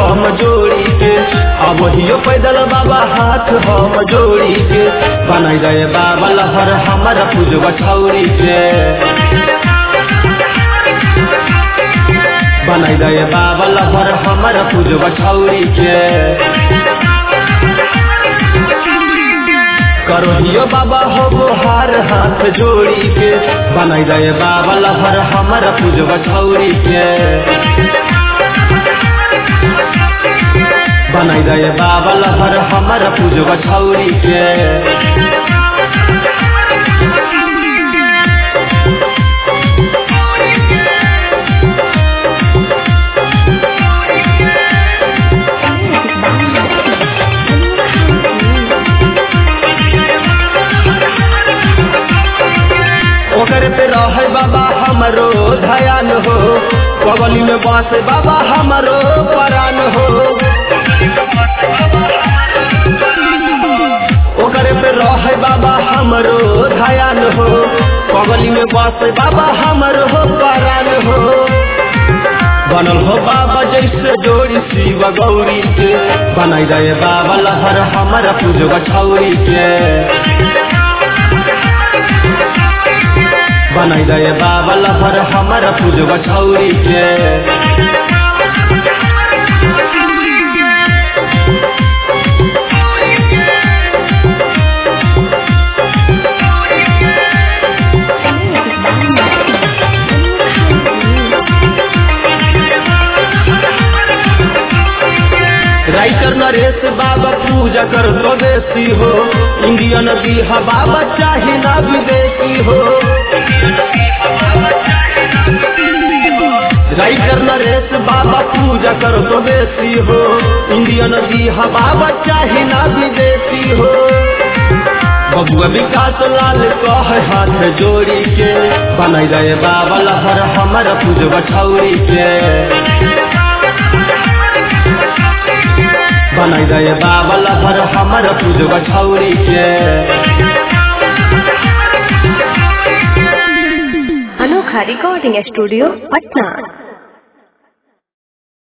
हम जोड़ी के अब वही पैदल बाबा हाथ हम जोड़ी के बनाई गए बाबा लहर हमारा पूजवा छौरी के बनाई गए बाबा लहर हमारा पूजवा छौरी के करोहियो बाबा हो गोहार हाथ जोड़ी के बनाई गए बाबा लहर हमारा पूजवा छौरी के बनाई गए बाबा लहर हमारा पूजवा छौरी के ओकर पे रहे बाबा हमरो धयान हो बगली में बास बाबा हमरो परान हो ओकर पे रहे बाबा हमरो धयान हो बगली में बास बाबा हमरो परान हो बनल हो बाबा जैसे जोड़ी शिव गौरी के बनाई गए बाबा लहर हमारा पूजवा छौरी के बनाई गए बाबा लहर हमारा पूजवा छौरी के राइटर नरेश बाबा पूजा कर स्वदेशी हो इंडियन बिहा बाबा चाहे ना विदेशी हो राइटर नरेश बाबा पूजा कर स्वदेशी हो इंडियन बिहा बाबा चाहे ना विदेशी हो बबुआ विकास लाल कह हाथ जोड़ी के बनाई गए बाबा लहर हमारा पूजवा छौरी के बनाई गए बाबा लहर हमारा पूजवा छौरी के अनोखा रिकॉर्डिंग स्टूडियो पटना